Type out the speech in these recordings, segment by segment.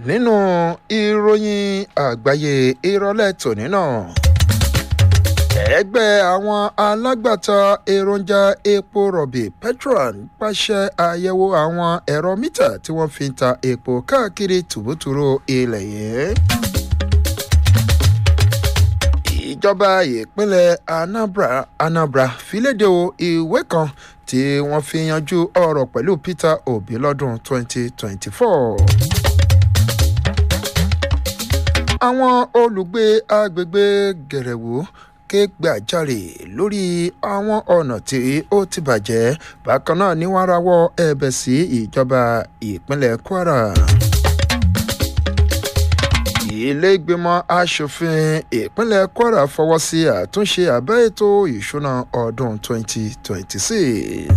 nínú ìròyìn àgbáyé ìrọ̀lẹ́ tòní náà ẹgbẹ́ àwọn alágbàtà èròjà epo rọ̀bì petron pàṣẹ àyẹ̀wò àwọn ẹ̀rọ mítà tí wọ́n fi ń ta epo káàkiri tùbútùrú ilẹ̀ yìí ìjọba ìpínlẹ̀ anambra anambra filédè ìwé kan tí wọ́n fi yanjú ọ̀rọ̀ pẹ̀lú peter obi lọ́dún 2024. àwọn olùgbé agbègbè gẹ̀rẹ̀wò ké gbàjarè lórí àwọn ọ̀nà tí ó ti bàjẹ́ bákan náà ni wọ́n rawọ́ ẹ̀bẹ̀ sí ìjọba ìpínlẹ̀ kwara ilé ìgbìmọ̀ asòfin ìpínlẹ̀ kwara fọwọ́ sí àtúnṣe àbẹ́ ètò ìṣúná ọdún 2026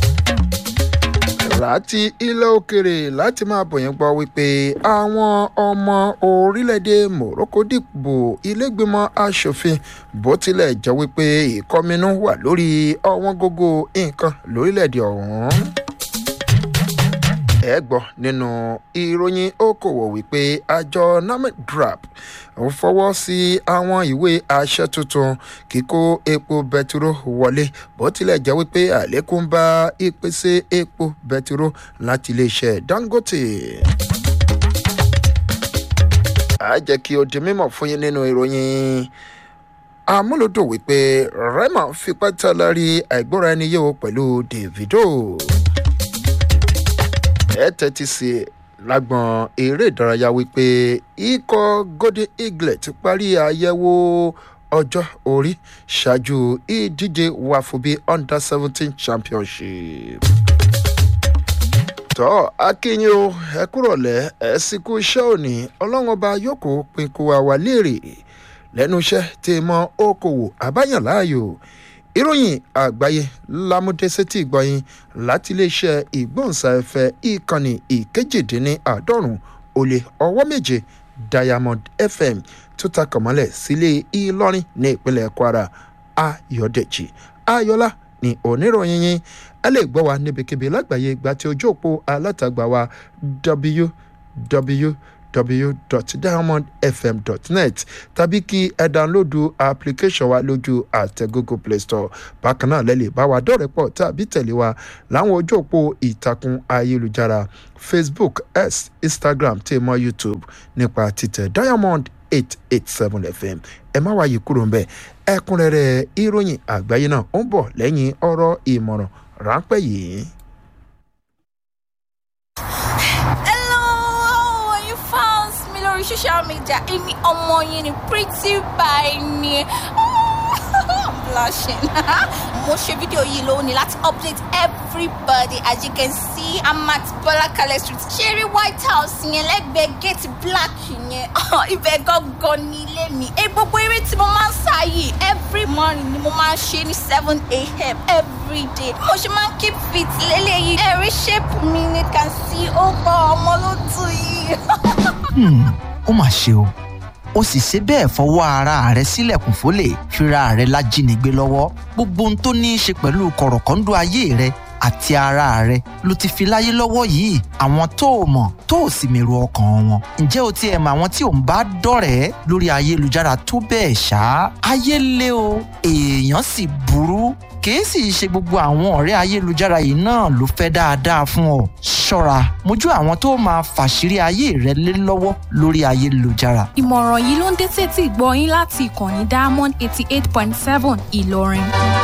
láti ilẹ̀ òkèrè láti máa bọ̀yìn gbọ́ wípé àwọn ọmọ orílẹ̀-èdè morocco dìbò ilégbèmọ̀ asòfin bó tilẹ̀ jẹ́ wípé ìkọminú wà lórí ọ̀wọ́n gógó nǹkan lórílẹ̀-èdè ọ̀hún ẹ gbọ́ nínú ìròyìn okòwò wípé àjọ namadrap ń fọwọ́ sí àwọn ìwé àṣẹ tuntun kíkó epo bẹtiró wọlé bó tilẹ̀ jẹ́ wípé àlékún bá ìpèsè epo bẹtiró láti iléeṣẹ́ dangote a jẹ́ kí o di mímọ̀ fún yín nínú ìròyìn amúlòdò wípé rema fipá tẹ́ lárí àìgbọ́ra ẹni yé o pẹ̀lú davido ẹ tẹ́tí sí lágbọ̀n eré ìdárayá wípé ikọ̀ golden eagle ti parí àyẹ̀wò ọjọ́ orí ṣáájú ìdíje wàfúbí under seventeen championship. tọ́ akínyìn o ẹ kúrọ̀lẹ́ ẹ sì kú iṣẹ́ òní ọlọ́run ọba yóò kó pinku àwa léèrè lẹ́nu iṣẹ́ tí mọ okòwò àbáyàn láàyò ìròyìn àgbáyé lámúdésétì gbọ̀yìn láti iléeṣẹ́ ìgbóhùnsáfẹ́ ìkànnì ìkejìdínláàádọ́rùn ó lé ọwọ́ méje diamond fm tó takọ̀ mọ́lẹ̀ sílé ìlọrin ní ìpínlẹ̀ kwara ayọ̀dẹ̀jì ayọ̀lá ní oníròyìn yín ẹ lè gbọ́ wa níbikíbi lágbàáyé gba ti ojú òpó alátagbà wa www www.diamondfm.net tàbí kí ẹ dánlódù application wa lójú àtẹ google play store bákan náà lẹ́lẹ̀ bá wa dọ́rẹ̀pọ̀ tàbí tẹ̀lé wa láwọn ojú òpó ìtàkùn ayélujára facebook x instagram tí mọ youtube nípa títẹ̀ diamond eight eight seven fm ẹ má wáyé kúrò ńbẹ ẹkúnrẹ́rẹ́ ìròyìn àgbáyé náà ó ń bọ̀ lẹ́yìn ọ̀rọ̀ ìmọ̀ràn ráńpẹ́ yìí. lórí social media èmi ọmọ yín ni pretty by ni i'm blushing mo ṣe fídíò yìí lónìí láti update everybody as you can see i'm at bọlákalẹ street ṣeré white house yẹn lẹ́gbẹ̀ẹ́ gate black yẹn ibẹ̀ gangan ní ilé mi ẹ gbogbo eré tí mo máa ń sá yìí every morning ni mo máa ń ṣe ní seven a.m. every day mo ṣe máa ń keep fit lélẹ́yìí ẹ̀rí shape mi ni can see ó bọ́ ọmọ ló tù yìí. ó mà ṣe o ó sì ṣe bẹ́ẹ̀ fọwọ́ ara rẹ̀ sílẹ̀kùn fólè fira rẹ̀ lájínigbé lọ́wọ́ gbogbo ohun tó ní í ṣe pẹ̀lú kọ̀rọ̀kọ́ńdọ́ ayé rẹ̀ àti ara rẹ̀ ló ti fi láyé lọ́wọ́ yìí àwọn tó o mọ̀ tó o sì mèrò ọkàn wọn ǹjẹ́ o ti ẹ̀ mọ̀ àwọn tí ò ń bá dọ̀rẹ́ lórí ayélujára tó bẹ́ẹ̀ ṣá ayé lé o èèyàn sì burú kìí sì ṣe gbogbo àwọn ọ̀rẹ́ ayélujára yìí náà ló fẹ́ dáadáa fún ọ ṣọ́ra mójú àwọn tó máa fàṣírí ayé rẹ lé lọ́wọ́ lórí ayélujára. ìmọ̀ràn yìí ló ń dé tètè gbọ́ yín láti ìkànnì diamond eighty eight point seven ìlọrin.